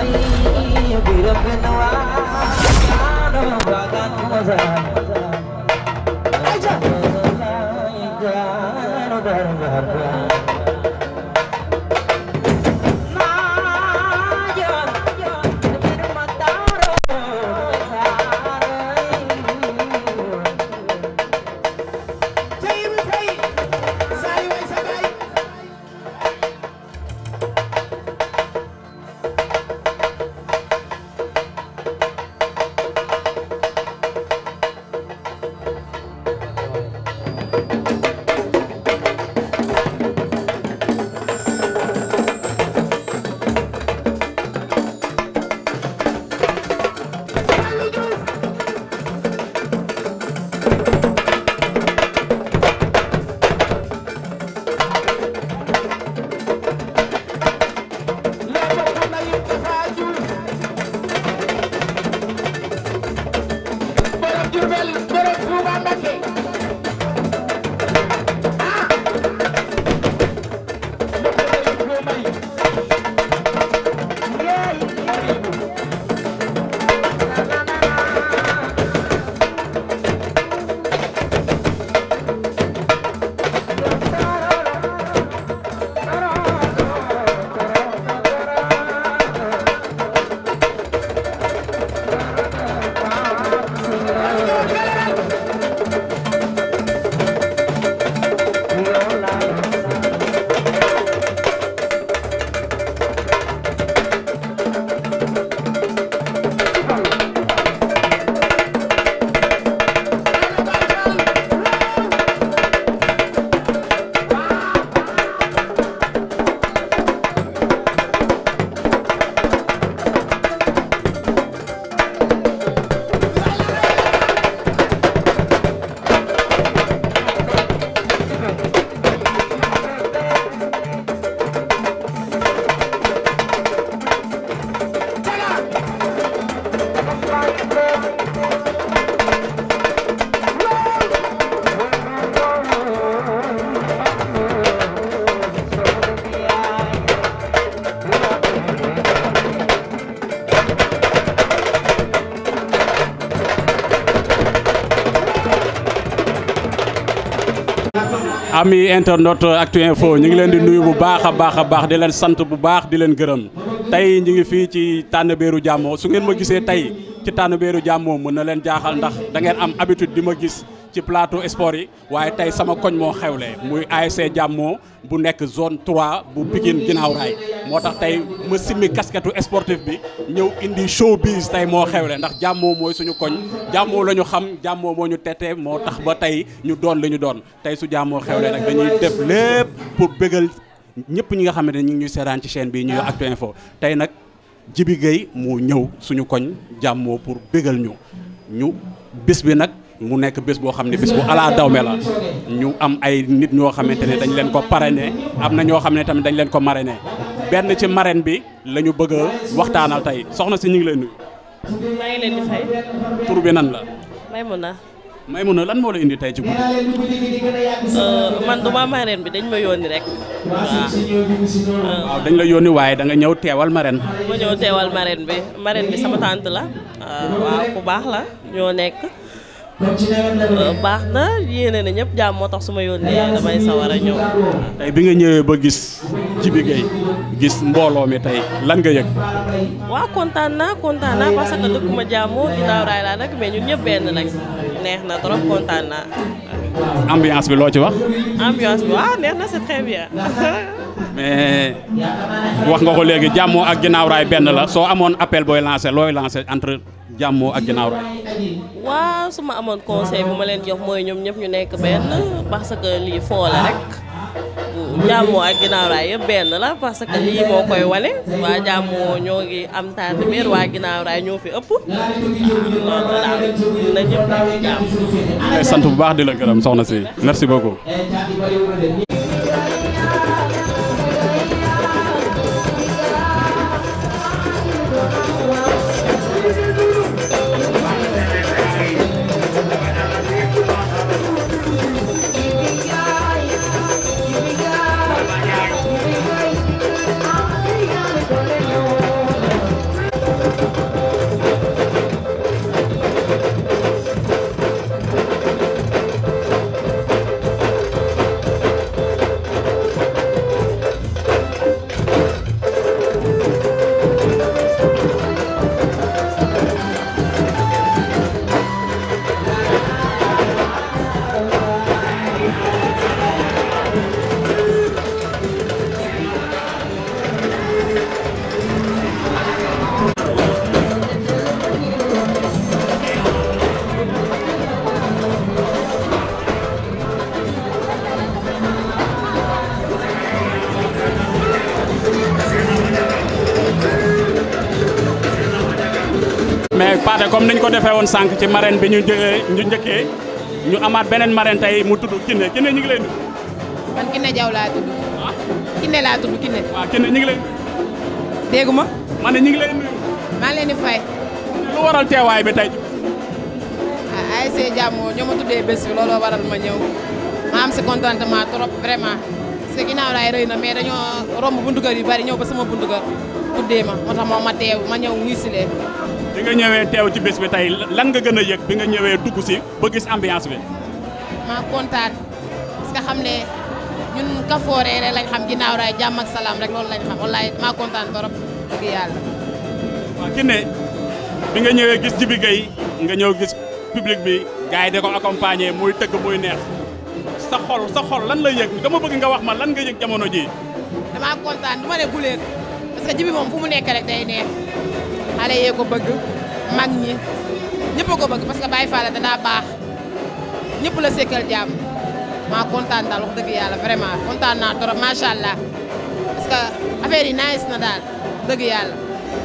ami internet Actu Info ñu ngi leen di nuyu bu baax a baax a baax di leen sant bu baax di leen gërëm tey ñu ngi fii ci Tànnabéeru Jàmmoo su ngeen ma gisee tey ci Tànnabéeru Jàmmoo mën na leen jaaxal ndax da ngeen am habitude di ma gis ci plateau sport yi waaye tey sama koñ moo xewle muy ASC Jàmmoo bu nekk zone 3 bu Pikine ginnaaw raay moo tax tey ma simmi casquette sportif bi ñëw indi showbiz tey moo xewle ndax jàmmoo mooy suñu koñ jàmmoo la ñu xam jàmmoo moo ñu tete moo tax ba tey ñu doon li ñu doon tey su jàmmoo xewle nag dañuy def lépp pour bégal ñëpp ñi nga xamante ne ñu ngi ñuy seetaan ci chaîne bi ñuy Actu Info tey nag Jibi Gueye moo ñëw suñu koñ jàmmoo pour bégal ñu ñu bis bi nag mu nekk bés boo xam ne bés bu alaa dawme la ñu am ay nit ñoo xamante ne dañ leen ko parrainé am na ñoo xam ne tamit dañ leen ko marrainé benn ci marraine bi la ñu bëgg a waxtaanal tey soxna si ñu ngi lay nuyu. maa ngi leen di fay. tur bi nan la. Maymuna. Maymuna lan moo la indi tey ci guddi. man duma marraine bi dañ ma yónni rek. waaw. waaw dañ la yónni waaye da nga ñëw teewal marraine. ma ñëw teewal marraine bi marraine bi sama tante la. waaw ku baax la ñoo nekk. baax na yéene na ñëpp jàmm moo tax su ma yónnee damay sawar a ñëw. tey bi nga ñëwee ba gis Jibi Gueye gis mbooloo mi tey lan nga yëg. waaw kontaan naa kontaan naa parce que dëkkuma jàmmoo ginnaaw raay laa nag mais ñun ñëpp benn lañ neex na trop kontaan naa. ambiance bi loo ci wax. ambiance bi waaw neex na c'est très bien. mais wax nga ko léegi jàmmoo ak ginnaaw raay benn la soo amoon appel booy lancé looy lancé entre jàmmoo ak ginnaaw raay. waaw su ma amoon conseil bu ma leen jox mooy ñoom ñëpp ñu nekk benn parce que lii foo la rek jàmmoo ak ginnaaw raay yëpp benn la parce que lii moo koy wane waa jàmmoo ñoo ngi am Tànnabéer waa ginnaaw raay ñoo fi ëpp waaw loolu daal na ñëpp nekk ci jàmm. ngay sant bu baax di la gërëm soxna si merci beaucoup. Pathé comme niñ ko defee woon sànq ci marraine bi ñu jëlee ñu njëkkee ñu amaat beneen marraine tey mu tudd Kiné Kiné ñu ngi lay nuyu. man Kiné Diaw laa tudd. Kiné laa tudd Kiné. waaw Kiné ñu ngi lay. déggu ma. ma ne ñu ngi lay nuyu. maa ngi leen di fay. lu waral teewaay bi tey. ah ASC Jàmmoo ñoo ma tuddee bés bi looloo waral ma ñëw ma am si contentement trop vraiment parce que ginnaaw laay rëy na mais dañoo romb buntu kër yu bari ñëw ba sama buntu kër tuddee ma moo tax moom ma teew ma ñëw wuy si leen. bi nga ñëwee teew ci bés bi tey lan nga gën a yëg bi nga ñëwee dugg si ba gis ambiance bi. maa kontaan parce que xam ne ñun kafooree rek lañ xam ginnaaw raay jàmm ak salaam rek loolu lañ xam wallaay maa kontaan trop dëgg yàlla. waaw Kiné bi nga ñëwee gis Jibi Gueye nga ñëw gis public bi gars yi da ko accompagner muy tëgg muy neex sa xol sa xol lan la yëg dama bëgg nga wax ma lan nga yëg jamono ji damaa kontaan du ma ne guleet parce que jibi moom fu mu nekk rek day neex xale yee ko bëgg mag ñi ñëpp a ko bëgg parce que Baye Fall da daa baax ñëpp la sekkal jàmm maa kontaan daal wax dëgg yàlla vraiment kontaan naa trop macha allah parce que affaire yi nice na daal dëgg yàlla.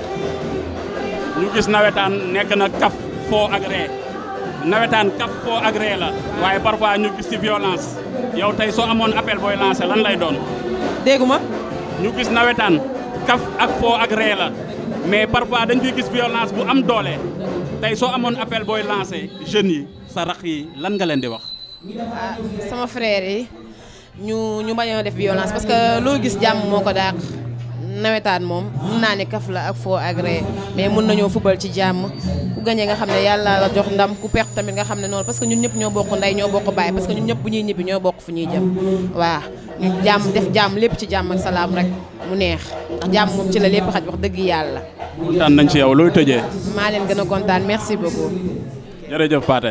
ñu gis nawetaan nekk na kaf foo ak ree nawetaan kaf foo ak ree la waaye parfois ñu gis ci violence yow tey soo amoon appel booy lancé lan lay doon déggu ma ñu gis nawetaan kaf ak foo ak ree la mais parfois dañ fiy gis violence bu am doole tey soo amoon appel booy lancé jeunes yi sa rax yi lan nga leen di wax ah sama frère yi ñu ñu bañoo def violence parce que loo gis jàmm moo ko dàq nawetaan moom mun naa ne kaf la ak foo ak ree mais mun nañoo fubal ci jàmm ku gañee nga xam ne yàlla la jox ndam ku perte tamit nga xam ne noonu parce que ñun ñëpp ñoo bokk ndey ñoo bokk baay parce que ñun ñëpp bu ñuy ñibbi ñoo bokk fu ñuy jëm waaw ñu jàmm def jàmm lépp ci jàmm ak salaam rek mu neex ndax jàmm moom ci la lépp xaj wax dëgg yàlla kontaan nañ ci yow looy tëjee maa leen gën a kontaan merci beaucoup jërëjëf Pathé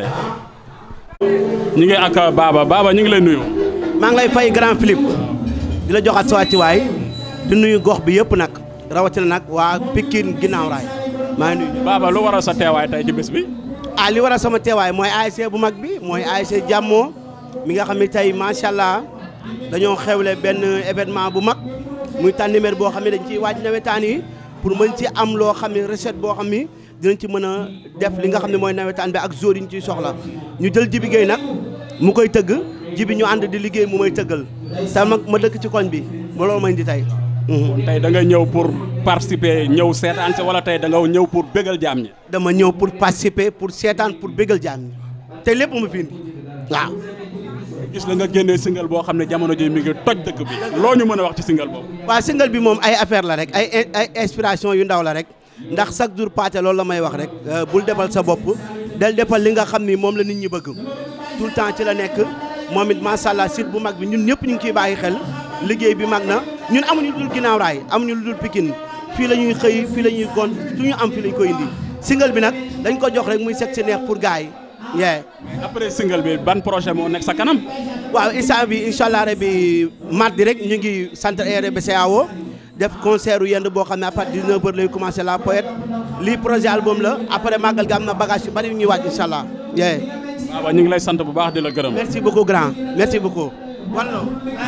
ñu ngi ak Baba Baba ñu ngi lay nuyu maa ngi lay fay grand Philippe di la joxaat sa wàccuwaay di nuyu gox bi yëpp nag rawatina nag waa Pikine ginnaaw raay maa ngi nuyu. Baba lu waral sa teewaay tey ci bés bi ah li waral sama teewaay mooy ASC bu mag bi mooy ASC Jàmmoo mi nga xam ne tey macha allah dañoo xewle benn événement bu mag muy tànniméer boo xam ne dañ ciy waaj nawetaan yi pour mën ci am loo xam ne recette boo xam ni dinañ ci mën a def li nga xam ne mooy nawetaan bi ak jour yi ñu ciy soxla ñu jël Jibi Gueye nag mu koy tëgg jibi ñu ànd di liggéey mu may tëggal te mag ma dëkk ci koñ bi ba loolu may indi tey. tey da nga ñëw pour participer ñëw seetaan si wala tey da nga ñëw pour bégal jaam ñi dama ñëw pour participer pour seetaan pour bégal jaam ñi te lépp ma fi indi waaw. gis la nga génnee single boo xam ne jamono ji mi ngi toj dëkk bi loo ñu mën a wax ci single boobu waaw single bi moom ay affaire la rek ay ay inspiration yu ndaw la rek ndax chaque jour Pathé loolu la may wax rek bul defal sa bopp del defal li nga xam ni moom la nit ñi bëgg tout le temps ci la nekk moom it macha allah site bu mag bi ñun ñëpp ñu ngi ciy bàyyi xel liggéey bi mag na ñun amuñu lu dul ginnaaw raay amuñu lu dul Pikine fii la ñuy xëy fii la ñuy gont su ñu am fii lañ koy indi single bi nag dañ ko jox rek muy set si neex pour gars yi yee après single bi ban projet moo nekk sa kanam waaw instant bi incha allah rabi mardi rek ñu ngi centre RBCAO def concert u yend boo xam ne à partir de 19h lay commencé la poète lii projet album la après màggal gi am na bagage yu bari yu ñuy waaj incha allah yee waaw ñu ngi lay sant bu baax di la gërëm merci beaucoup grand merci beaucoup wallo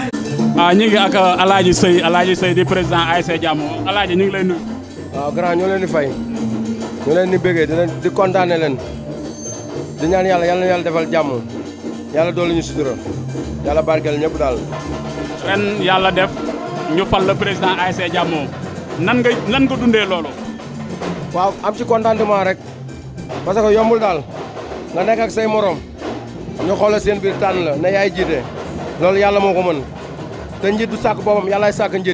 ah ñu ngi ak Alaaji Sëy Alaaji Sëy di président ASC Jàmmoo Alaaji ñu ngi lay nuyu waaw grand ñoo leen di fay ñoo leen di bëggee di leen di kontaane leen di ñaan yàlla yàlla na yàlla defal jàmm yàlla doolu ñu sutura yàlla barkeel ñëpp daal ren yàlla def ñu fal le président ASC Jàmmoo nan nga nan nga dundee loolu waaw am ci contentement rek parce que yombul daal nga nekk ak say morom ñu xoolal seen biir tànn la ne yaay jiite loolu yàlla moo ko mën te njiit du sàkk boppam yàllaay sàkk njiit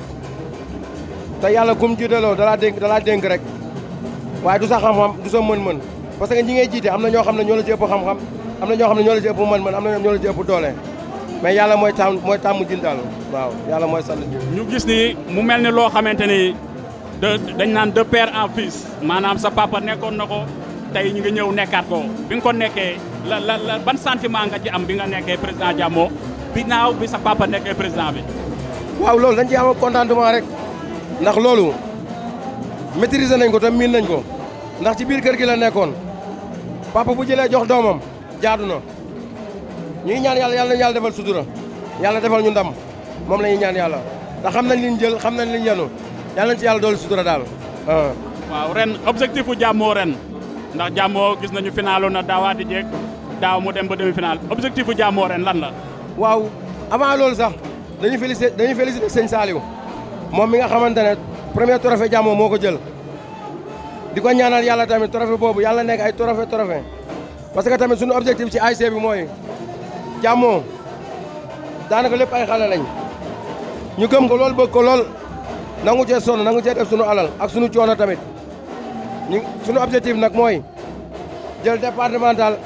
te yàlla kum jiiteloo dalaa dénk dalaa dénk rek waaye du sa xam-xam du sa mën-mën parce que ñi ngay jiite am na ñoo xam ne ñoo la ci ëpp xam-xam am na ñoo xam ne ñoo la ci ëpp mën-mën am na ñoo la ci ëpp doole mais yàlla mooy tàmm mooy tàmm jin daal waaw yàlla mooy sant ji ñu gis ni mu mel ni loo xamante ni de dañ naan de père en fils maanaam sa papa nekkoon na ko tey ñu ngi ñëw nekkaat ko bi nga ko nekkee la la la ban sentiment nga ci am bi nga nekkee président Jàmmoo bi naaw bi sa papa nekkee président bi waaw loolu dañ ci am contentement rek ndax loolu maîtriser nañ ko te miin nañ ko ndax ci biir kër gi la nekkoon papa bu jëlee jox doomam jaadu na ñu ngi ñaan yàlla yàlla nañu yàlla defal sutura yàlla defal ñu ndam moom la ñuy ñaan yàlla te xam nañ liñ jël xam nañ liñ yenu yàlla nañ ci yàlla doolu sutura daal waaw ren objectif u Jàmmoo ren ndax jàmmoo gis nañu finalu na daawaati jeeg daaw mu dem ba demi final objectif bu jàmmoo ren lan la. waaw avant loolu sax dañuy félicité dañuy félicité sëñ Saliou moom mi nga xamante ne premier trophée jàmmoo moo ko jël di ko ñaanal yàlla tamit trophée boobu yàlla nekk ay trophée trophée parce que tamit suñu objectif ci ASC bi mooy jàmmoo daanaka lépp ay xale lañ ñu gëm ko lool bëgg ko lool nangu cee sonn nangu cee def sunu alal ak sunu coono tamit ñu sunu objectif nag mooy jël départemental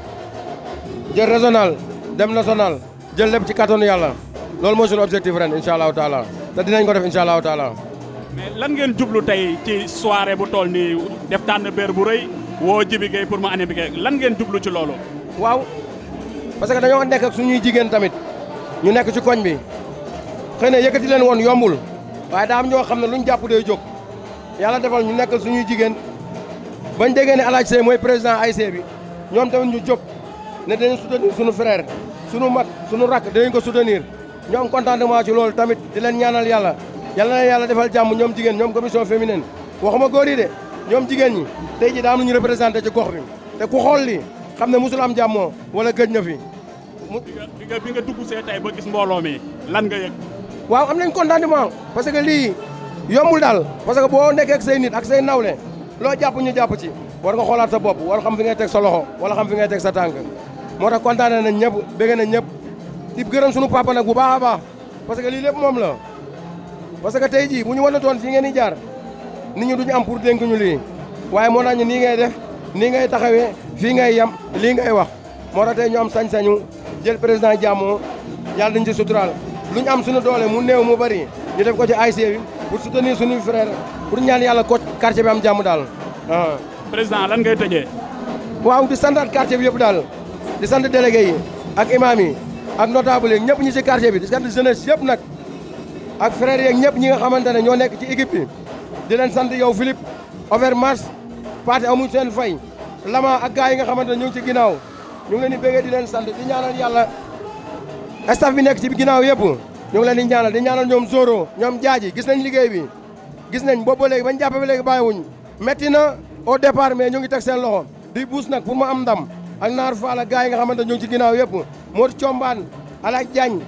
jël régional dem national jël lépp ci kattanu yàlla loolu mooy sunu objectif ren incha allahu taala te dinañ ko def incha allahu taala. mais lan ngeen jublu tey ci soirée bu toll nii def tànn béer bu rëy woo Jibi Gueye pour mu année bi lan ngeen jublu ci loolu. waaw parce que dañoo nekk ak suñuy jigéen tamit ñu nekk ci koñ bi xëy na yëkkati leen woon yombul waaye daa am ñoo xam ne luñ jàpp day jóg yàlla defal ñu nekkal suñuy jigéen bañ déggee ne Alaaji Sey mooy président ASC bi ñoom tamit ñu jóg ne dañu soutenir suñu frère suñu mag suñu rakk dinañ ko soutenir ñu am contentement ci loolu tamit di leen ñaanal yàlla yàlla na yàlla defal jàmm ñoom jigéen ñoom commission féminine waxuma góor yi de ñoom jigéen ñi tey ji daa am lu ñu représenté ci gox bi te ku xool lii xam ne musul am jàmmoo wala gëj na fi mu bi nga bi nga dugg see tey ba gis mbooloo mi lan nga yëg. waaw am nañ contentement parce que lii yombul daal parce que boo nekkee ak say nit ak say nawle loo jàpp ñu jàpp ci war nga xoolaat sa bopp war xam fi ngay teg sa loxo wala xam fi ngay teg sa tànk moo tax kontaane nañ ñëpp bëgg nañ ñëpp di gërëm sunu papa nag bu baax a baax parce que lii lépp moom la parce que tey jii bu ñu wan toon fii ngeen di jaar nit ñi duñu am pour dénk ñu lii waaye moo tax ñu nii ngay def nii ngay taxawee fii ngay yam lii ngay wax moo tax tey ñu am sañ-sañu jël président jàmmoo yàlla dañ ci suturaal lu ñu am suñu doole mu néew mu bari ñu def ko ci ASC bi pour soutenir suñuy frère pour ñaan yàlla ko quartier bi am jàmm daal ah. président lan ngay tëjee. waaw di santaat quartier bi yëpp daal di sant délégué yi ak imam yi ak notable yi ñëpp ñi ci quartier bi di sant jeunesse yëpp nag ak frères yeeg ñëpp ñi nga xamante ne ñoo nekk ci équipe bi di leen sant yow Philippe Overmars Pathé amuñ seen fay Lama ak gars yi nga xamante ne ñu ngi ci ginnaaw ñu ngi leen di béggee di leen sant di ñaanal yàlla staff bi nekk ci ginnaaw yëpp ñu ngi leen di ñaanal di ñaanal ñoom Zoro ñoom Jaaji gis nañ liggéey bi gis nañ boobu ba léegi bañ jàppe ba léegi bàyyiwuñ metti na au départ mais ñu ngi teg seen loxo di buus nag pour mu am ndam ak naar faala gars yi nga xamante ñu ngi ci ginnaaw yëpp Modou Thiombane Alak Diagne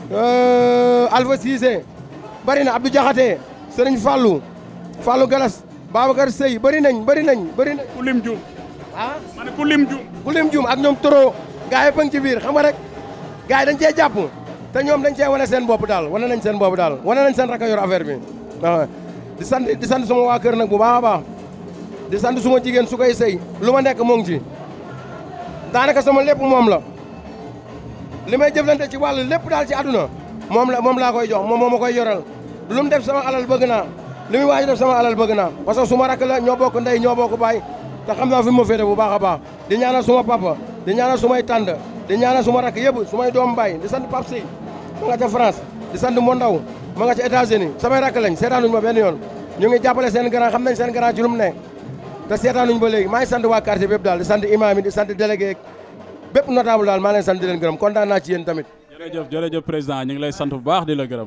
Alpha Cissé bari na Abdou Diakhaté Serigne Fallou Fallou Galas Babacar Sey bari nañ bari nañ bari nañ ku lim juum. ah ma ne ku lim juum. ku lim juum ak ñoom toro gars yi bëng ci biir xam nga rek gars yi dañ cee jàpp te ñoom dañ cee wane seen bopp daal wane nañ seen bopp daal wane nañ seen raka yor affaire bi waaw di sant di sant suma waa kër nag bu baax a baax di sant suma jigéen su koy sëy lu ma nekk moo ngi ci daanaka sama lépp moom la li may jëflante ci wàllu lépp daal ci àdduna moom la moom laa koy jox moom moo ma koy yoral lu mu def sama alal bëgg naa li muy waaj def sama alal bëgg naa parce que suma rakk la ñoo bokk ndey ñoo bokk baay te xam naa fi ma féete bu baax a baax di ñaanal suma papa di ñaanal sumay tànd di ñaanal suma rakk yëpp sumay doom baay di sant Pape Sey ma nga ca France di sant Mo Ndaw ma nga ca États-Unis samay rakk lañ seetaanuñ ma benn yoon ñu ngi jàppale seen grand xam nañ seen grand ci lu mu ne te seetaanuñ ba léegi maa ngi sant waa quartier bépp daal di sant imam yi di sant délégué bépp notable daal maa leen sant di leen gërëm kontaan naa ci yéen tamit jërëjëf jërëjëf président ñu ngi lay sant bu baax di la gërëm.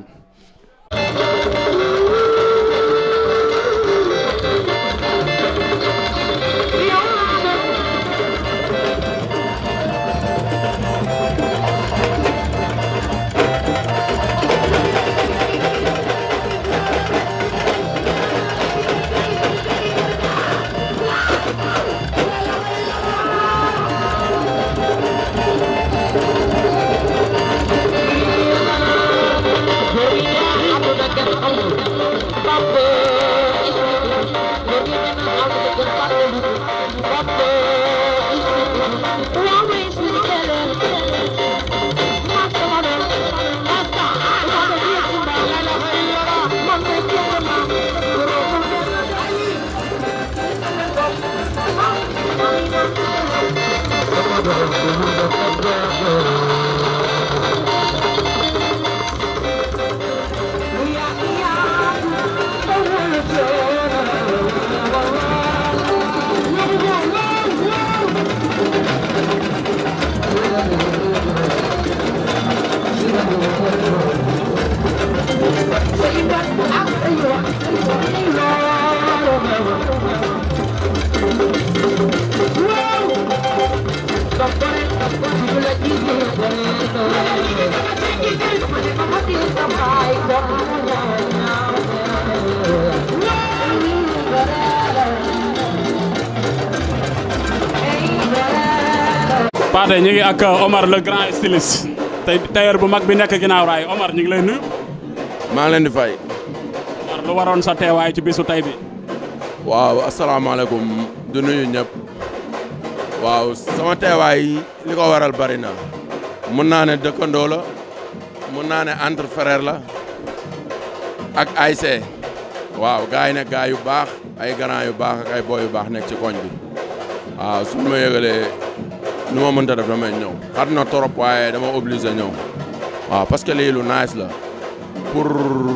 Yeah, yeah. Pathé ñu ngi ak Omar le grand styliste tey tailleur bu mag bi nekk ginnaaw raay Omar ñu ngi lay nuyu. maa ngi leen di fay. Omar lu waroon sa teewaay ci bisu tey bi. waaw asalaamaaleykum du nuyu ñëpp. waaw sama teewaay li ko waral bari na. mun naa ne dëkkandoo la. mun naa ne entre frère la. ak ASC. waaw gars yi ne gars yu baax ay grand yu baax ak ay boy yu baax nekk ci koñ bi. waaw suñu ma yëgalee nu ma mënta def damay ñëw xat na trop waaye dama obligé ñëw. waaw parce que lii lu nice la. pour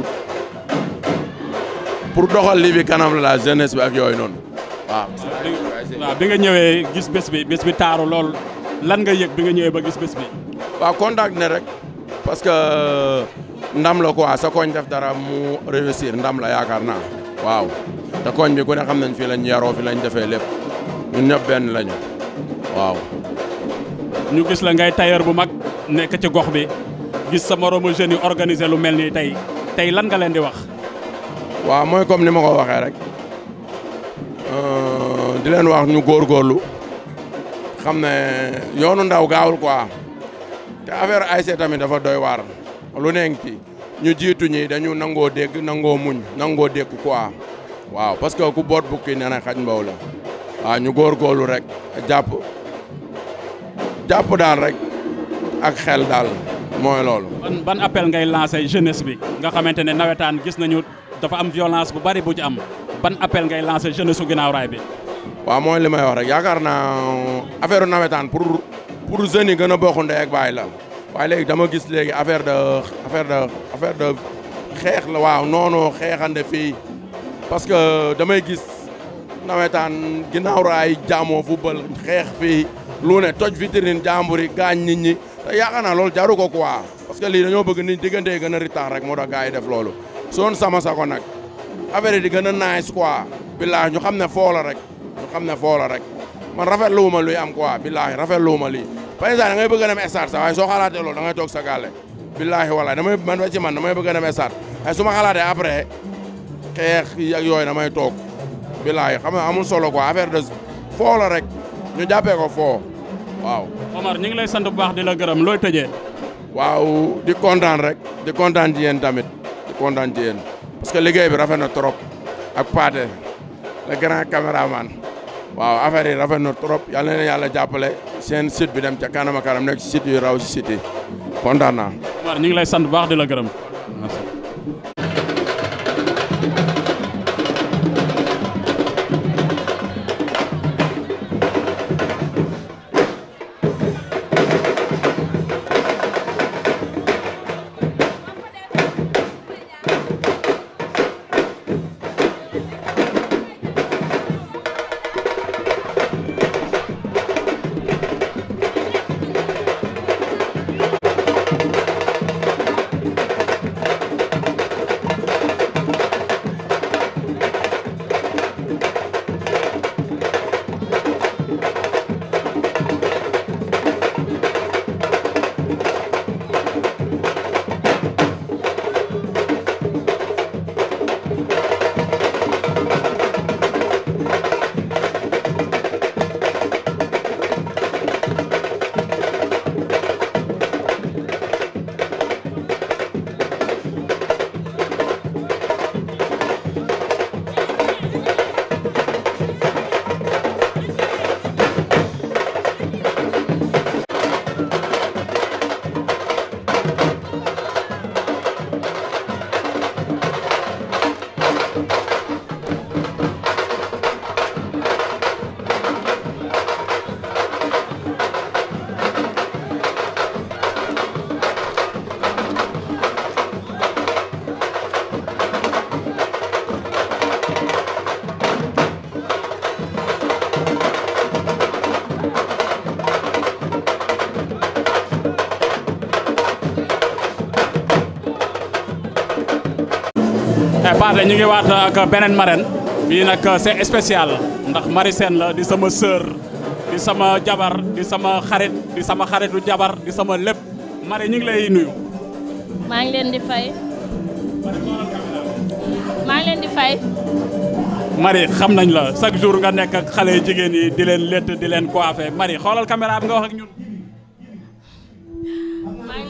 pour doxal lii bi kanam la la jeunesse bi ak yooyu noonu waaw. waaw bi nga ñëwee gis bés bi bés bi taaru lool lan nga yëg bi nga ñëwee ba gis bés bi. waaw contact ne rek parce que ndam la quoi sa koñ def dara mu réussir ndam la yaakaar naa waaw te koñ bi ku ne xam nañ fii lañ yaroo fi lañ defee lépp ñun ñëpp benn lañu waaw. ñu gis la ngay tailleur bu mag nekk ci gox bi gis sa moromu jeunes yi organiser lu mel nii tey tey lan nga leen di wax. waaw mooy comme ni ma ko waxee rek di leen wax ñu góorgóorlu xam ne yoonu ndaw gaawul quoi te affaire ASC tamit dafa doy waar lu nekk ci ñu jiitu ñi dañu nangoo dégg nangoo muñ nangoo dégg quoi waaw parce que ku boot bukki nee na xaj mbaw la waaw ñu góorgóorlu rek jàpp jàpp daal rek ak xel daal mooy loolu. ban ban appel ngay lancé jeunesse bi nga xamante ne nawetaan gis nañu dafa am violence bu bari bu ci am ban appel ngay lancé jeunesse su ginnaaw raay bi. waaw mooy li may wax rek yaakaar naa affaire nawetaan pour pour jeunes yi gën a bokk ndey ak baay la waaye léegi dama gis léegi affaire de affaire de affaire de xeex la waaw noonu xeexande fii parce que damay gis nawetaan ginnaaw raay jaamoo football xeex fii lu ne toj vitrine jàmbur yi gaañ nit ñi te yaakaar naa loolu jaru ko quoi parce que lii dañoo bëgg nit diggante yi gën a ritax rek moo tax gars yi def loolu soon sama sako nag affaire yi di gën a nice quoi billaahi ñu xam ne foo la rek ñu xam ne foo la rek man rafetlu wu ma luy am quoi billaahi rafetlu wu ma lii par exemple da ngay bëgg a dem stade sax waaye soo xalaatee loolu da ngay toog sa gàlle billaahi walaay damay man ba ci man damay bëgg a dem stade waaye su ma xalaatee après xeex ak yooyu damay toog billaahi xam nga amul solo quoi affaire de foo la rek ñu jàppee ko foo waaw. Omar ñu ngi lay sant bu baax di la gërëm looy tëjee. waaw di kontaan rek di kontaan ci yéen tamit di kontaan ci yéen parce que liggéey bi rafet na trop ak Pathé le grand caméraman waaw affaire yi rafet na trop yal na leen yàlla jàppale seen site bi dem ca kanam a kanam nekk ci site yu raw ci site yi kontaan naa. Omar ñu ngi lay sant bu baax di la gërëm. Pathé ñu ngi waat ak beneen marraine bii nag c'est spécial ndax Marie Sène la di sama sœur di sama jabar di sama xarit di sama xaritu jabar di sama lépp Marie ñu ngi lay nuyu. maa ngi leen di fay maa ngi leen di fay Marie xam nañ la chaque jour nga nekk ak xale jigéen yi di leen létt di leen coiffé Marie xoolal caméra bi nga wax ak ñun.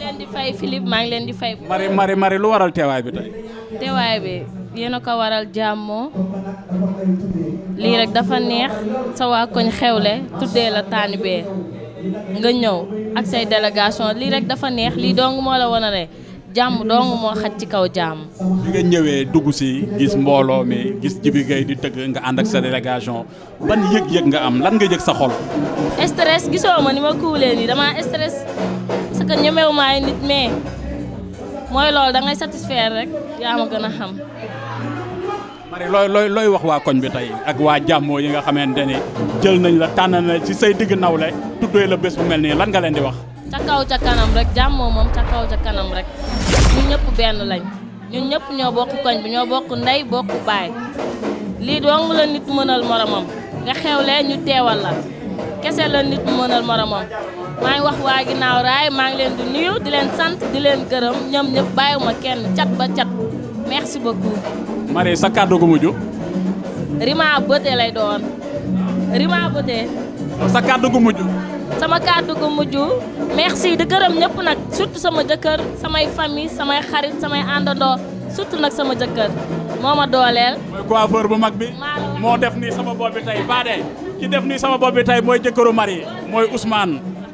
leen di fay Philippe maa ngi leen di fay. mari mari mari lu waral teewaay bi tey teewaay bi yéen a ko waral jàmmoo lii rek dafa neex sa waa koñ xewle tuddee la taanibee nga ñëw ak say délégation lii rek dafa neex lii dong moo la wan a ne jàmm dong moo xaj ci kaw jàmm. bi nga ñëwee dugg si gis mbooloo mi gis Jibi Gueye di tëgg nga ànd ak sa délégation ban yëg-yëg nga am lan nga yëg sa xol stress gisoo ma ni ma kuulee nii dama stress parce que ñemewu ma ay nit mais mooy loolu da ngay satisfaire rek yaa ma gën a xam. mari looy looy looy wax waa koñ bi tey ak waa jàmmoo yi nga xamante ni jël nañ la tànn na ci say digg nawle tuddee la bés bu mel nii lan nga leen di wax ca kaw ca kanam rek jàmmoo moom ca kaw ca kanam rek ñun ñëpp benn lañ ñun ñëpp ñoo bokk koñ bi ñoo bokk ndey bokk baay lii dong la nit mënal moromam nga xewlee ñu teewal la kese la nit mënal moromam maa ngi wax waa ginnaaw raay maa ngi leen di nuyu di leen sant di leen gërëm ñoom ñëpp bàyyiwuma kenn cat ba cat merci beaucoup. mari sa kàddu gu mujj Rima Beauté lay doon Rima Beauté sa kàddu gu mujj sama kàddu gu mujj merci di gërëm ñëpp nag surtout sama jëkkër samay famille samay xarit samay àndandoo surtout nag sama jëkkër moo ma dooleel. mooy coiffeur bu mag bi maa la wax. moo def nii sama bopp bi tey baade ki def nii sama bopp bi tey mooy jëkkëru mari mooy Ousmane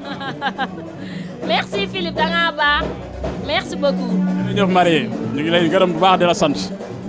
merci Philippe da ngaa baax merci beaucoup. jërëjëf mari ñu ngi lay gërëm bu baax di la sant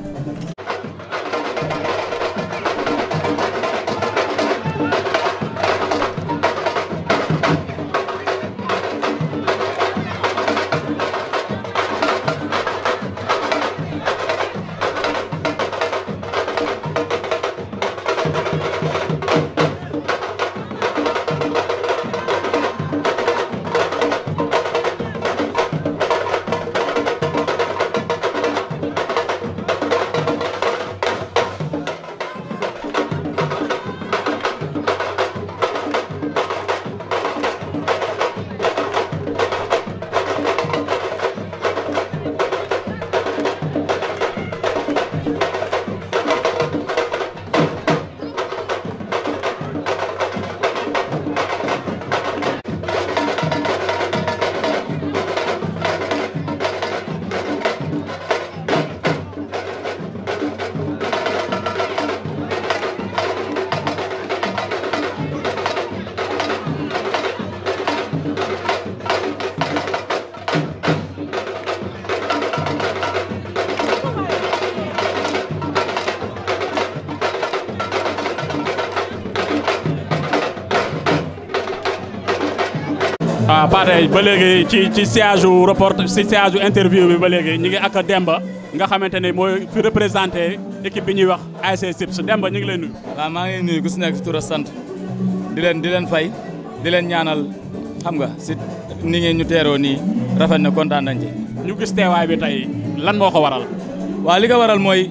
ah Pathé ba léegi ci ci siège u report ci siège u interview bi ba léegi ñu ngi ak Demba nga xamante ne mooy fi représenté équipe bi ñuy wax ASC SIPS Demba ñu ngi lay nuyu. waaw maa ngi nuyu ku si nekk si tur a sant di leen di leen fay di leen ñaanal xam nga si ni ngeen ñu teeroo nii rafet na kontaan nañ ci. ñu gis teewaay bi tey lan moo ko waral. waaw li ko waral mooy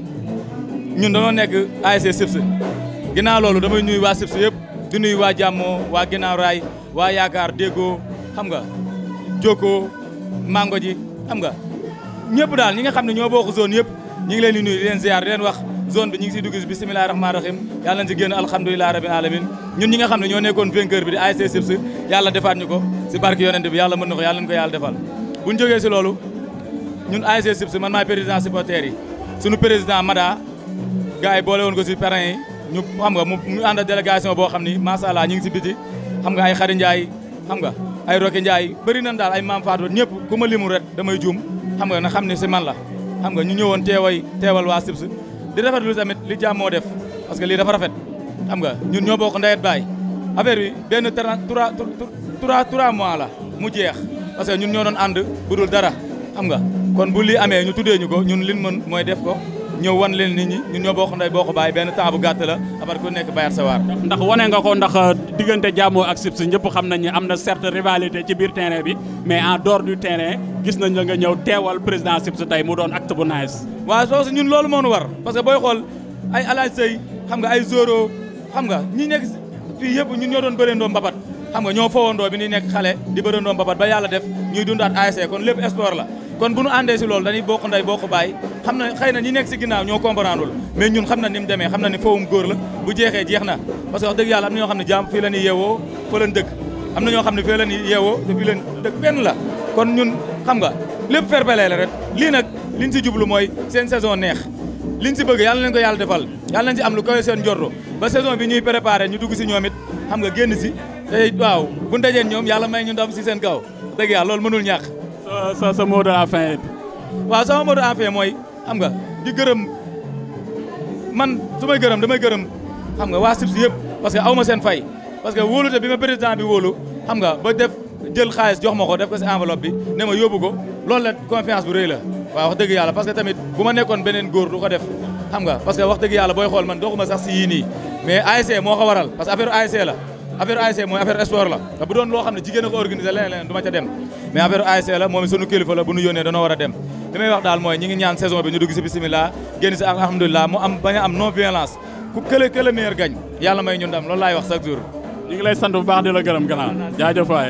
ñun dañoo nekk ASC SIPS ginnaaw loolu damay nuyu waa SIPS yëpp di nuyu waa Jàmmoo waa ginnaaw raay waa yaakaar déggoo xam nga Jokko mango ji xam nga ñëpp daal ñi nga xam ne ñoo bokk zone yëpp ñi ngi leen di nuyu di leen ziar di leen wax zone bi ñi ngi siy dugg si bisimilahi rahmaani rahim yàlla nañ si génn alhamdulilahi rabbil alamin ñun ñi nga xam ne ñoo nekkoon vainqueur bi di ASC SIPS yàlla defaat ñu ko si barke yonente bi yàlla mën na ko yàlla nañ ko yàlla defal bu ñu jógee si loolu ñun ASC SIPS man maay président supporter yi suñu président Mada gars yi boole woon ko si parrain yi ñu xam nga mu mu ànd ak délégation boo xam ni macha allah ñu ngi si biti xam nga ay Xari Ndiaye xam nga ay Roque Ndiaye bëri nañ daal ay Maam Fatou ñëpp ku ma limu ret damay juum xam nga na xam ne si man la xam nga ñu ñëwoon teeway teewal waa SIPS di rafetlu tamit li jàmm moo def parce que lii dafa rafet xam nga ñun ñoo bokk ndeyet baay affaire bi benn trois trois trois mois la mu jeex parce que ñun ñoo doon ànd bu dul dara xam nga kon bu lii amee ñu tuddee ñu ko ñun liñ mën mooy def ko ñëw wan leen nit ñi ñun ñoo bokk ndey bokk baay benn temps bu gàtt la abar ku nekk bayat sa waar ndax wane nga ko ndax diggante Jàmmoo ak SIPS ñëpp xam nañ ne am na certes rivalité ci biir terrain bi mais en dehors du terrain gis nañ la nga ñëw teewal président SIPS tey mu doon acte bu nice waaw parce que ñun loolu moo nu war parce que booy xool ay alaaj sëy xam nga ay zoro xam nga ñi nekk fii yëpp ñun ñoo doon bëreendoo mbapat xam nga ñoo fowandoo bi ni nekk xale di bëreendoo mbapat ba yàlla def ñuy dundaat ASC kon lépp sport la kon bu nu àndee si loolu dañuy bokk ndey bokk baay xam na xëy na ñi nekk si ginnaaw ñoo comprendreul mais ñun xam na ni mu demee xam na ni fowum góor la bu jeexee jeex na parce que wax dëgg yàlla am na ñoo xam ne jaam fii la ñuy yeewoo fa lañ dëkk am na ñoo xam ne fii la ñuy yeewoo te fii leen dëkk benn la kon ñun xam nga lépp fair play la rek lii nag liñ si jublu mooy seen saison neex liñ si bëgg yàlla nañ ko yàlla defal yàlla nañ si am lu koy seen njorto ba saison bi ñuy préparé ñu dugg si ñoom it xam nga génn si te waaw bu ndajeen ñoom yàlla may ñu ndam si seen kaw dëgg yàlla loolu mënul ñàkk sa sa sa mot de la fin waaw sama mot de la fin mooy xam nga di gërëm man su may gërëm damay gërëm xam nga waa SIPS yëpp parce que aw ma seen fay parce que wóolute bi ma président bi wóolu xam nga ba def jël xaalis jox ma ko def ko si enveloppe bi ne ma yóbbu ko loolu la confiance bu rëy la waaw wax dëgg yàlla parce que tamit bu ma nekkoon beneen góor du ko def xam nga parce que wax dëgg yàlla booy xool man doxuma sax si yii nii mais ASC moo ko waral parce que affaire ASC la affaire ASC mooy affaire sport la te bu doon loo xam ne jigéen a ko organisé leneen leneen du ma ca dem mais affaire ASC la moom sunu kilifa la bu nu yónnee danoo war a dem li may wax daal mooy ñi ngi ñaan saison bi ñu dugg si bisimilah génn si alhamdulilah mu am bañ a am non violence ku kële kële meilleur gañ yàlla may ñu ndam loolu laay wax chaque jour ñu ngi lay sant bu baax di la gërëm gannaaw jaajëf waay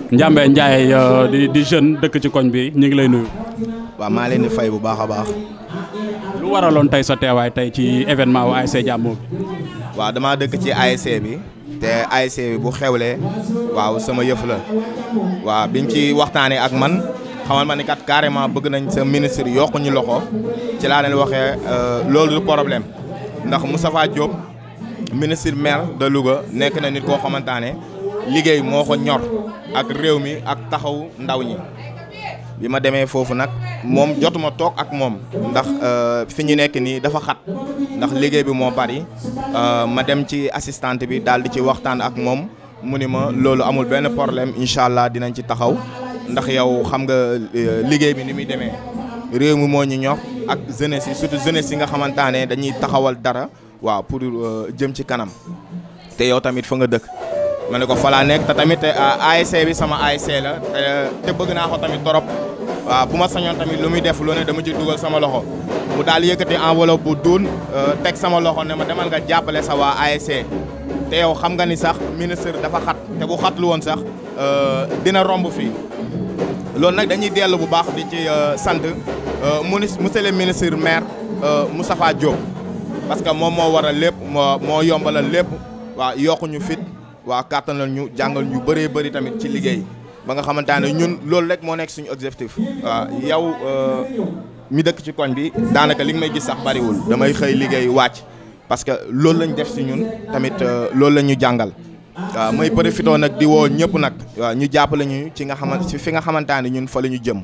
Ndiambé Ndiaye euh, di di jeune dëkk ci koñ bi ñu ngi lay nuyu. waaw maa leen di fay bu baax a baax lu waraloon tey sa teewaay tey ci événement wu ASC Jàmmoo bi. waaw damaa dëkk ci ASC bi te ASC bi bu xewlee waaw sama yëf la waaw biñ ci waxtaanee ak man xamal ma ni kat carrément bëgg nañ sa ministre yokku ñu loxo ci laa leen waxee loolu du problème ndax Moustapha Diop ministre maire de Louga nekk na nit koo xamante ne liggéey moo ko ñor ak réew mi ak taxaw ndaw ñi. bi ma demee foofu nag moom jotuma toog ak moom ndax fi ñu nekk nii dafa xat ndax liggéey bi moo bari ma dem ci assistante bi daal di ci waxtaan ak moom mu ni ma loolu amul benn problème incha allah dinañ ci taxaw ndax yow xam nga liggéey bi ni muy demee réew mi moo ñu ñor ak jeunesse yi surtout jeunesse yi nga xamante ne dañuy taxawal dara waaw pour jëm ci kanam te yow tamit fa nga dëkk. ma ne ko fa laa nekk te tamit ASC bi sama ASC la te bëgg naa ko tamit torop waaw bu ma sañoon tamit lu muy def lu ne dama ci dugal sama loxo mu daal yëkkati enveloppe bu duun teg sama loxo ne ma demal nga jàppale sa waa ASC te yow xam nga ni sax ministre dafa xat te bu xat lu woon sax dina romb fii loolu nag dañuy dellu bu baax di ci sant monsieur le ministre maire Moustapha Diop parce que moom moo waral lépp moo moo yombalal lépp waaw yokkuñu fit waaw kàttanal ñu jàngal ñu bëree bëri tamit ci liggéey ba nga xamante ne ñun loolu rek moo nekk suñu objectif. waaw yow mi dëkk ci koñ bi daanaka li nga may gis sax bariwul damay xëy liggéey wàcc parce que loolu lañ def si ñun tamit loolu la ñu jàngal. waaw may profité nag di woo ñëpp nag waaw ñu jàppale ñu ci nga xamante ci fi nga xamante ne ñun fa la ñu jëm.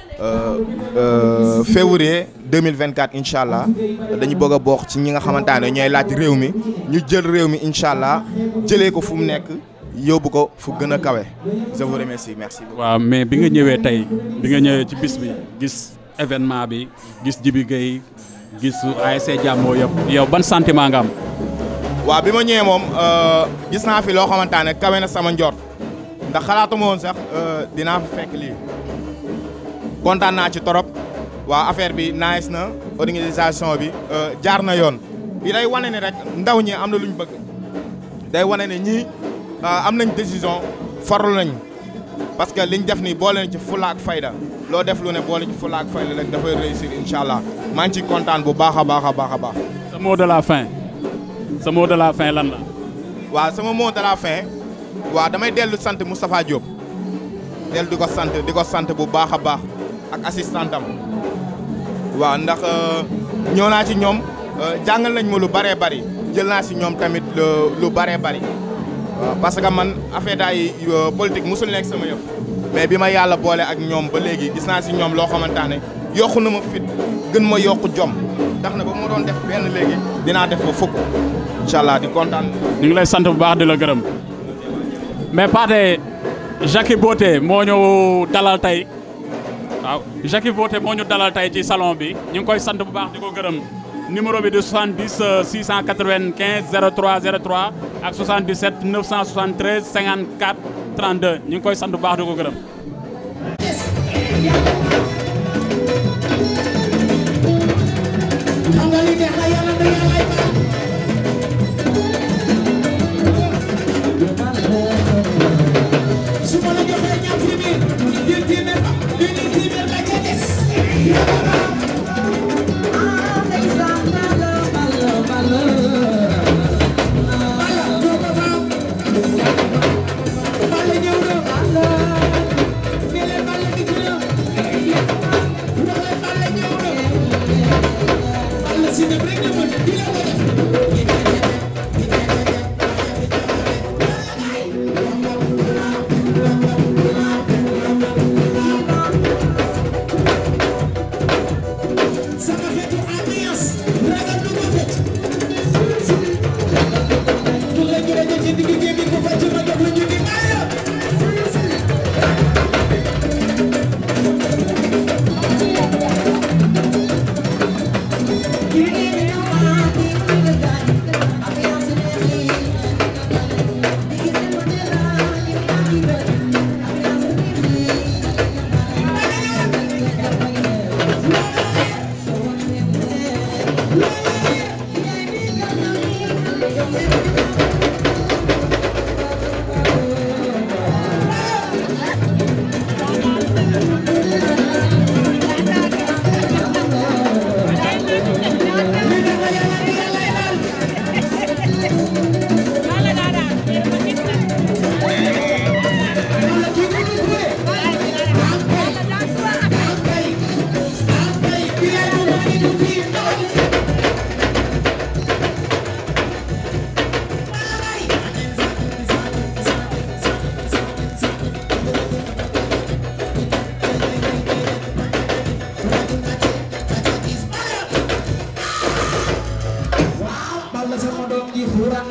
février 2024 incha allah dañu bëgg a bokk ci ñi nga xamante ne ñooy laaj réew mi ñu jël réew mi incha allah jëlee ko fu mu nekk yóbbu ko fu gën a kawe je vous remercie merci beaucoup. waaw mais bi nga ñëwee tey bi nga ñëwee ci bis bi gis événement bi gis Jibi Gueye gis ASC Jàmmoo yëpp yow ban sentiment nga am. waaw bi ma ñëwee moom gis naa fi loo xamante ne kawe na sama njort ndax xalaatuma woon sax dinaa fi fekk lii. kontaan naa ci torop waa affaire bi nice na organisation bi jaar na yoon bi day wane ne rek ndaw ñi am na lu ñu bëgg day wane ne ñii am nañ décision farlu nañ parce que liñ def nii boole ci fulla ak fayda loo def lu ne boole ci fulla ak fayda rek dafay réussir incha allah maa ngi ciy kontaan bu baax a baax a baax a baax. sa mot de la fin sa mot de la fin lan la. waaw sama mot de la fin waaw damay dellu sant Moustapha Diop dellu di ko sant di ko sant bu baax a baax. ak assistant am waaw ndax ñëw naa ci ñoom jàngal nañ ma lu bëree bëri jël naa si ñoom tamit lu bëree bëri waaw parce que man affaire daay politique musul nekk sama yëf mais bi ma yàlla boole ak ñoom ba léegi gis naa si ñoom loo xamante ne yokku na ma fit gën ma yokku jom ndax na ba ma doon def benn léegi dinaa def ba fukk incha allah di kontaan. ñu ngi lay sant bu baax di la gërëm mais Pathé Jackie Beauté moo ñëw dalal tey. waaw Jackie Beauté moo ñu dalal tey ci salon bi ñu ngi koy sant bu baax di ko gërëm numéro bi di 70 695 03 03 ak 77 973 54 32 ñu ngi koy sant bu baax di ko gërëm.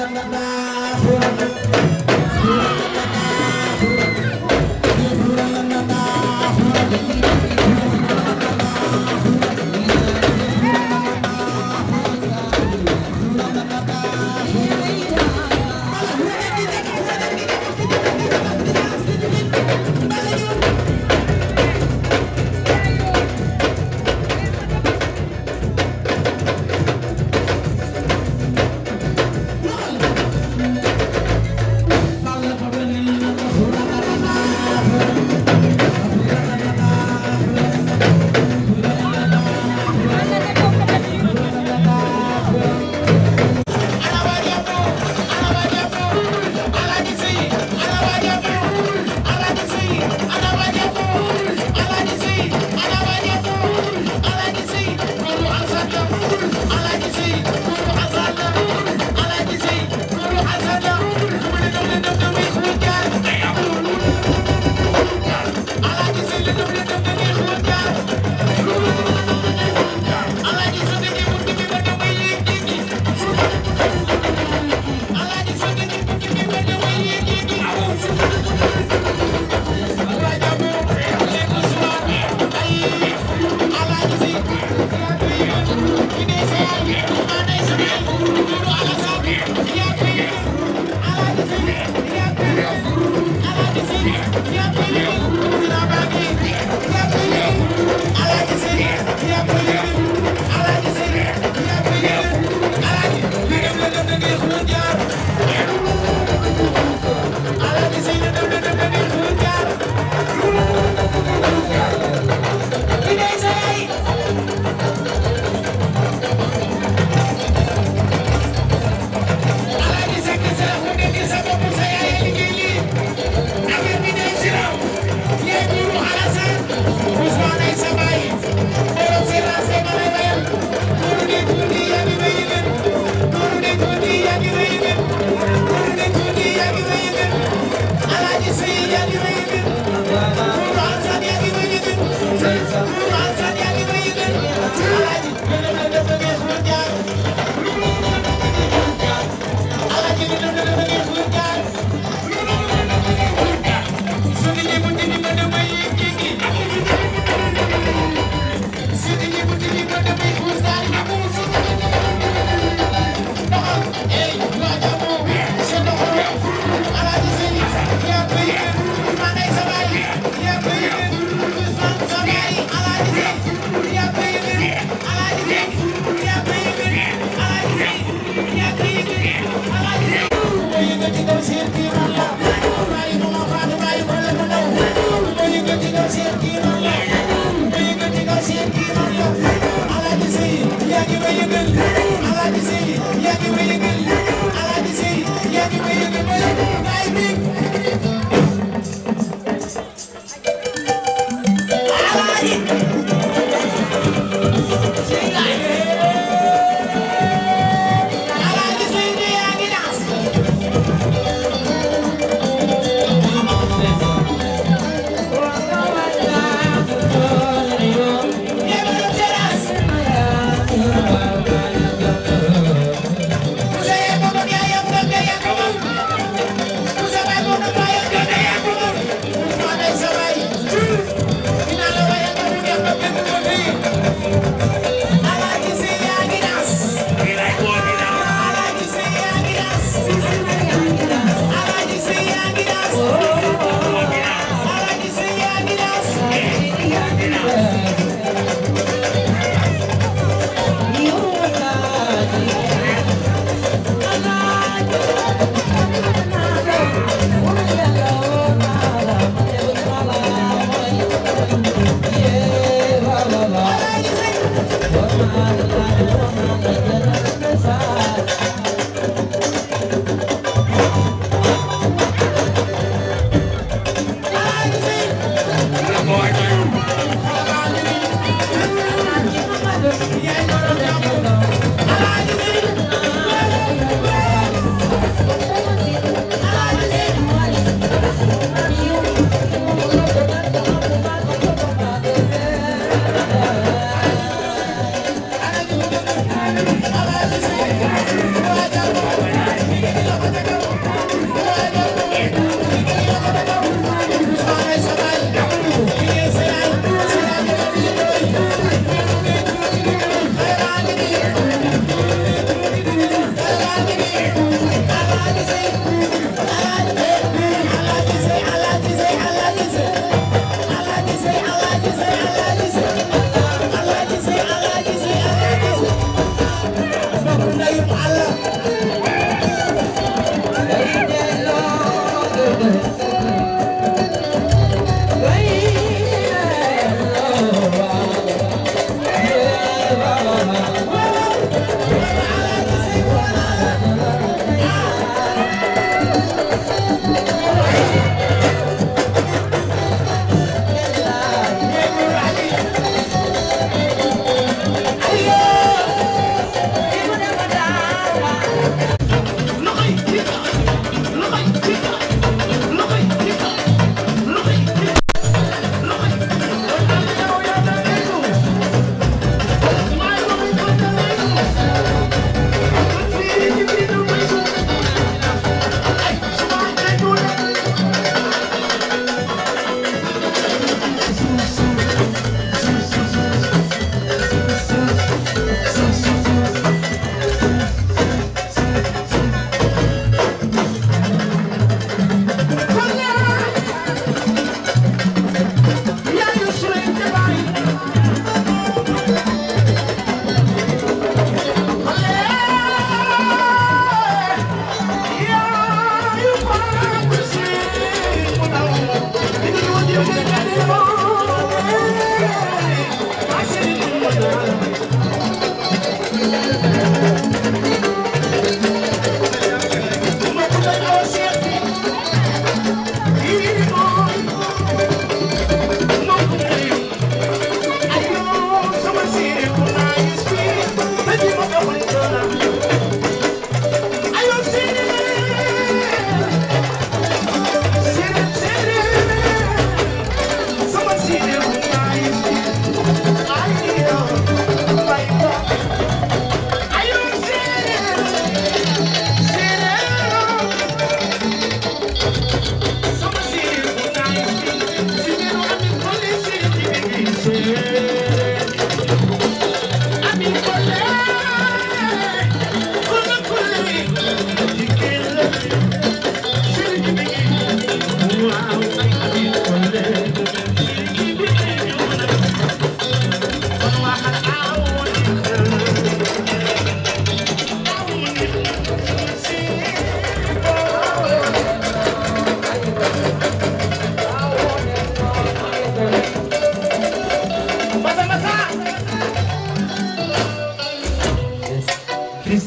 Ana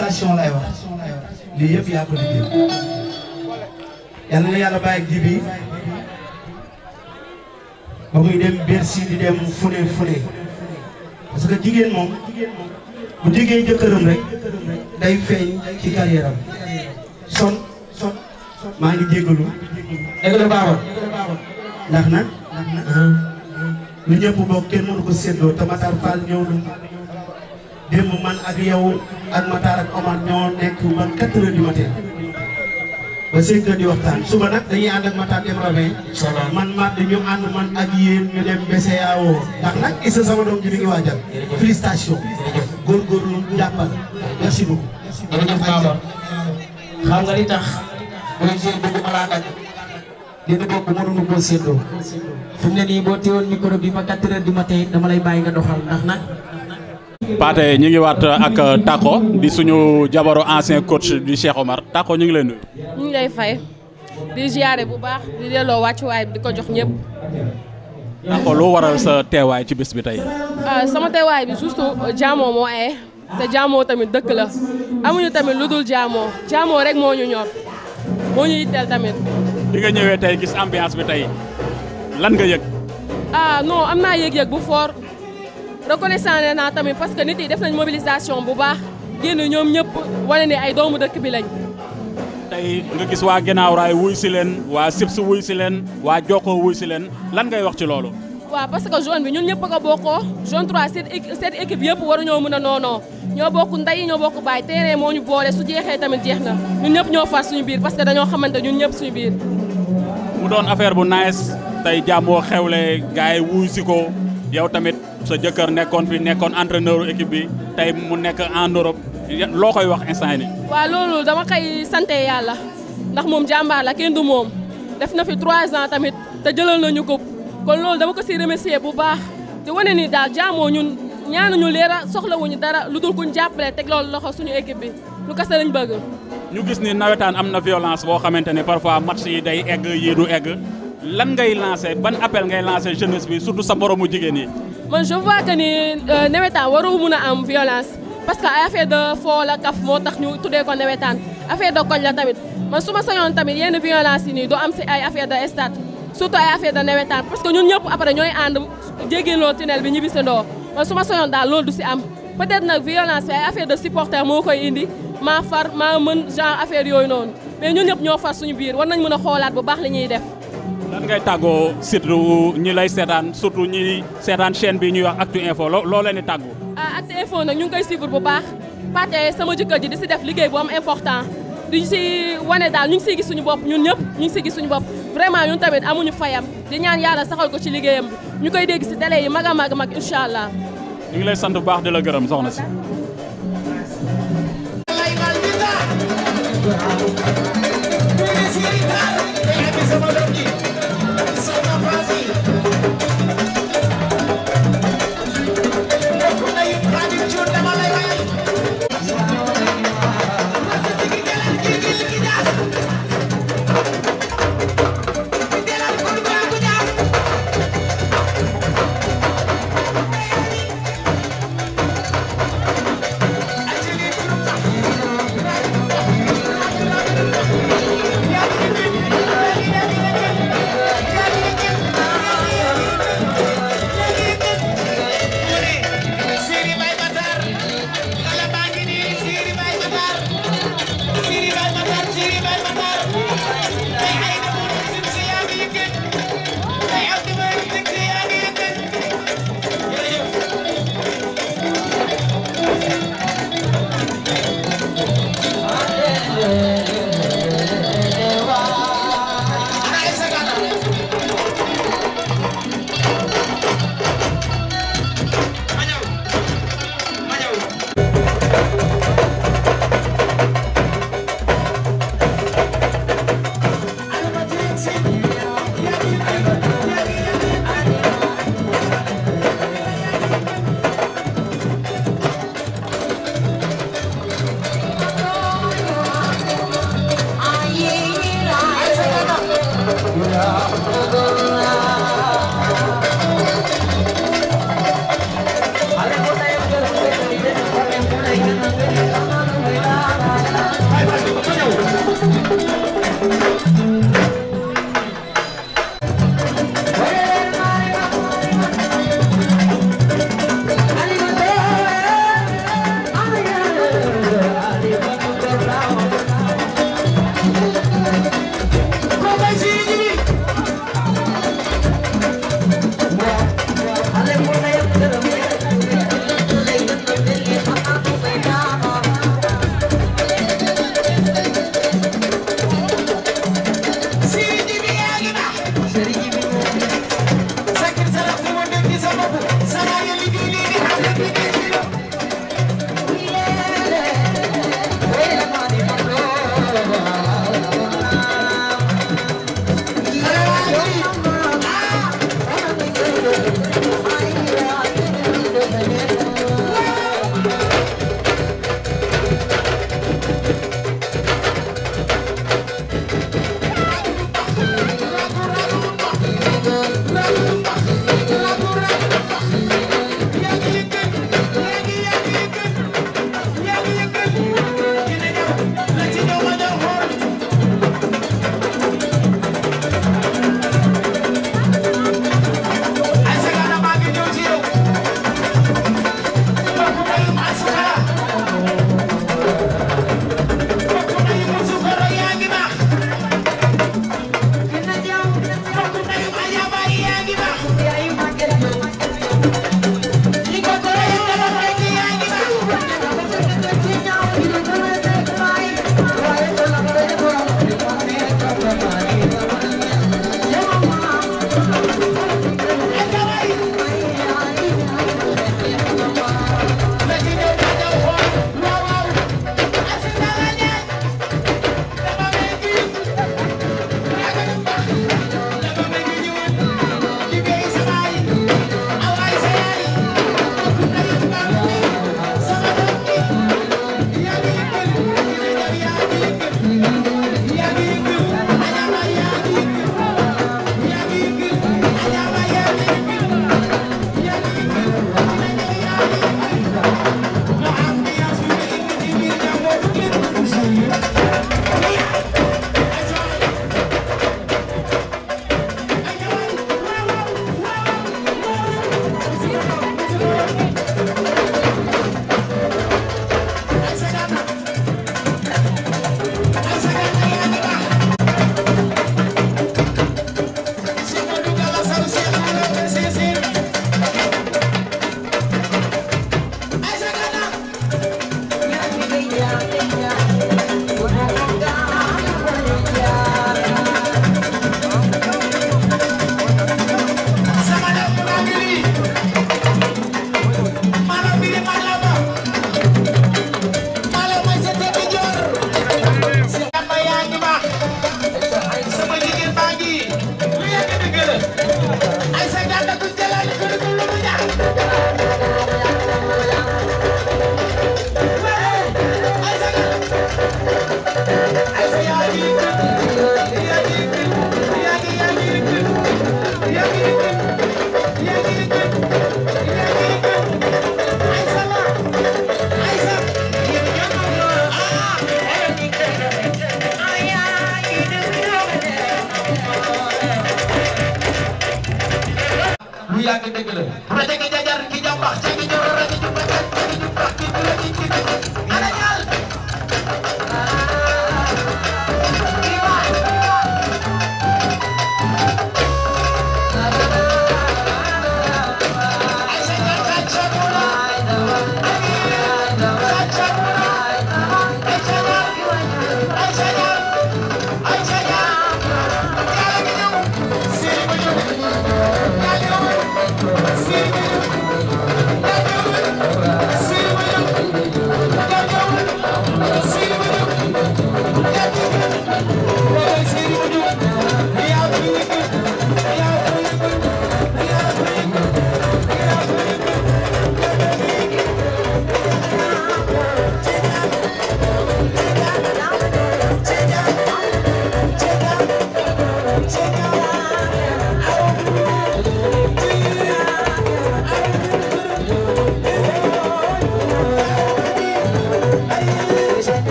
félicitation lay wax lii yëpp yaa ko liggéey yal na yàlla bàyyi ji bi ba muy dem Bercy di dem fune fune parce que jigéen moom bu jigéen jëkkëram rek day feeñ ci carrière am son son maa ngi jéggalu dëgg la baaba ndax nag lu ñëpp bokk kenn mënu ko séddoo te Matar Fall ñëw na démb man ak yow ak Matar ak Omar ñoo nekk man 4 heures du matin ba 5 heures di waxtaan suba nag dañuy ànd ak Matar dem ravin man mat ñu ànd man ak yéen ñu dem BCEAO ndax nag Issa sama doom ji mi ngi waajal félicitation góorgóorlu jàppal merci beaucoup jërëjëf Baba xam nga li tax projet bi ñu malaa nag dina bokk mënuñu koo séddoo fi mu ne nii boo téewoon micro bi ba 4 heures du matin dama lay bàyyi nga doxal ndax nag Pathé ñu ngi waat ak Tako di suñu jabaru ancien coach du Cheikh Omar Tako ñu ngi lay nuyu. ñu ngi lay fay di ziare bu baax di delloo wàccuwaay bi di ko jox ñëpp. Tako lu waral sa teewaay ci bis bi tey. ah sama teewaay bi surtout jaamoo moo aye te jaamoo tamit dëkk la amuñu tamit lu dul jaamoo jaamoo rek moo ñu ñor moo ñu yitteel tamit. di nga ñëwee tey gis ambiance bi tey lan nga yëg. ah non am naa yëg-yëg bu fort reconnaissant naa tamit parce que nit yi def nañ mobilisation bu baax génn ñoom ñëpp wane ne ay doomu dëkk bi lañ. tey nga gis waa ginnaaw raay wuy si leen waa Sips wuy si leen waa Jokko wuy si leen lan ngay wax ci loolu. waaw parce que zone bi ñun ñëpp a ko bokkoo zone 3 seen seen équipe yëpp waruñoo mën a noonoo ñoo bokk ndey ñoo bokk baay terrain moo ñu boole su jeexee tamit jeex na ñun ñëpp ñoo far suñu biir parce que dañoo xamante ñun ñëpp suñu biir. mu doon affaire bu nice tey jàmmoo xewle gars yi wuy si ko yow tamit sa jëkkër nekkoon fi nekkoon entraîneur équipe bi tey mu nekk en Europe loo koy wax instant ni waaw loolu dama koy sante yàlla ndax moom jàmbaar la kenn du moom def na fi 3 ans tamit te jëlal nañu ko kon loolu dama ko si remercier bu baax di wane ni daal jaamoo ñun ñaanuñu leera soxlawuñu dara lu dul kuñ jàppale teg loolu loxo suñu équipe bi lu kase lañ bëgg. ñu gis ni nawetaan am na violence boo xamante ne parfois match yi day egg yii du egg lan ngay lancé ban appel ngay lancé jeunesse bi surtout sa moromu jigéen yi. man je vois que ni nawetaan waru mun a am violence parce que ay affaire de foo la kaf moo tax ñu tuddee ko nawetaan affaire de koñ la tamit man su ma sañoon tamit yenn violence yi nii doo am si ay affaire de stade surtout ay affaire de nawetaan parce que ñun ñëpp après ñooy ànd jéggiloo tunnel bi ñibbisandoo man su ma sañoon daal loolu du si am peut-être nag violence bi ay affaire de supporter moo koy indi maa far maa mën genre affaire yooyu noonu mais ñun ñëpp ñoo far suñu biir war nañ mën a xoolaat bu baax li ñuy def. lan ngay tàggoo surtout ñi lay seetaan surtout ñi seetaan chaîne bi ñuy wax Actu Info loo loo leen di tàggu. ah Actu Info nag ñu ngi koy suivre bu baax Pathé sama jëkkër ji di si def liggéey bu am important di si wane daal ñu ngi siy gis suñu bopp ñun ñëpp ñu ngi siy gis suñu bopp vraiment ñun tamit amuñu fayam di ñaan yàlla saxal ko ci liggéeyam bi ñu koy dégg si télé yi mag a mag mag incha allah. ñu ngi lay sant bu baax di la gërëm soxna si. Sama doom ji